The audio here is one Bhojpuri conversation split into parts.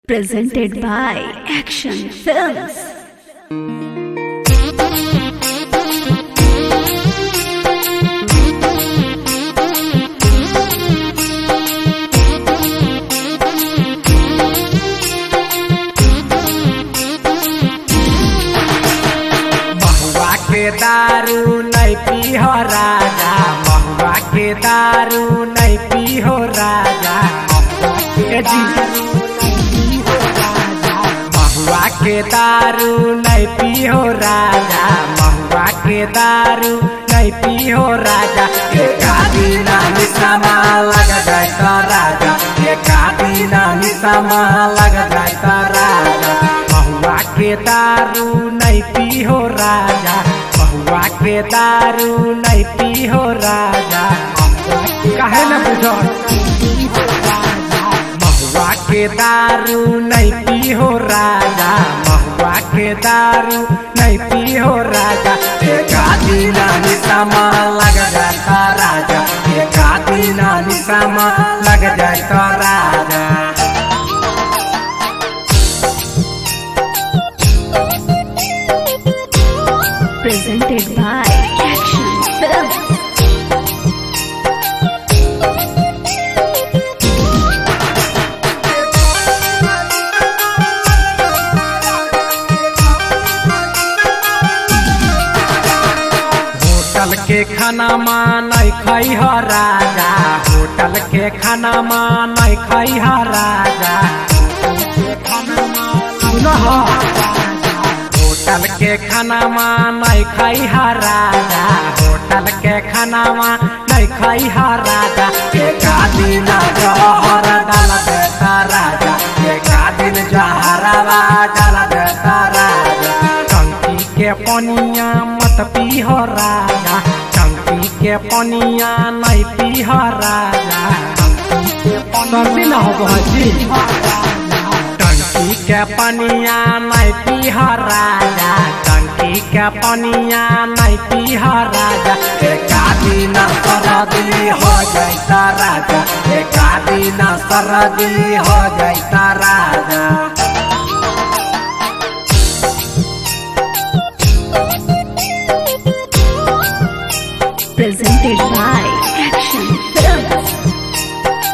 Presented by Action Films. महुआ के दारू नहीं पीहो राजा महुआ के दारू नहीं पीहो राजा ए जी महुआ के दारू नहीं पीहो राजा महुआ के दारू नहीं पीहो राजा एक आदीना निशामा लग जाए तो राजा एक आदीना निशामा लग जाए तो राजा महुआ के दारू नहीं पीहो राजा महुआ के दारू नहीं पीहो राजा काहे न बुझो महुआ के दारू नहीं पीहो राजा महुआ के दारू नहीं पीहो राजा एक आदीना निशामा लग जाता राजा एक आदीना निशामा लग जाता राजा Presented by Action Films. Hotel के खाना मानै खै ह राजा होटल के खाना मानै खै ह राजा सुन ह होटल के खाना मानै खै ह राजा होटल के खाना मानै खै ह राजा एक दिन जहर डाल देता राजा एक दिन जहरवा डाल देता राजा टंकी के पनिया मत पीह राजा टंकी के पनिया नहीं पीह राजा सर्दी न हो बहजी टंकी के पनिया नहीं पीह राजा टंकी के पनिया नहीं पीह राजा एक दिन सरदी हो जाता राजा एक दिन सरदी हो जाता राजा Presented by Action Films.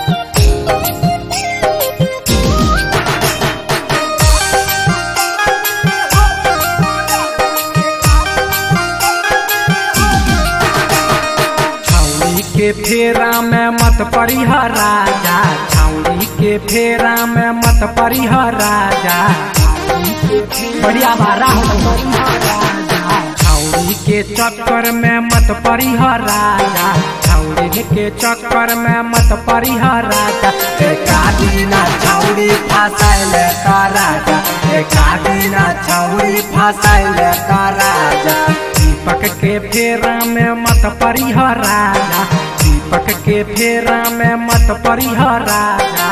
छौरी के फेरा में मत परिह राजा छौरी के फेरा में मत परिह राजा बढ़िया बारा हो छौरी के चक्कर में मत परिह राजा छौरी के चक्कर में मत परिह राजा एक दिना छौरी फसाइले का राजा एक दिना छौरी फसाइले का राजा दीपक के फेरा में मत परिह राजा दीपक के फेरा में मत परिह राजा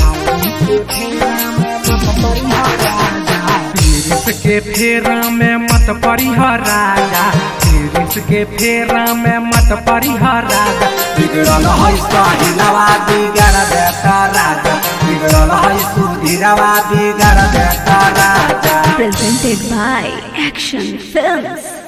तिरिस के फेरा में मत परिह राजा तिरिस के फेरा में मत परिह राजा बिगड़ल है साहिलवा बिगड़ देता राजा बिगड़ल है सुधीरवा बिगड़ देता राजा Presented by Action Films.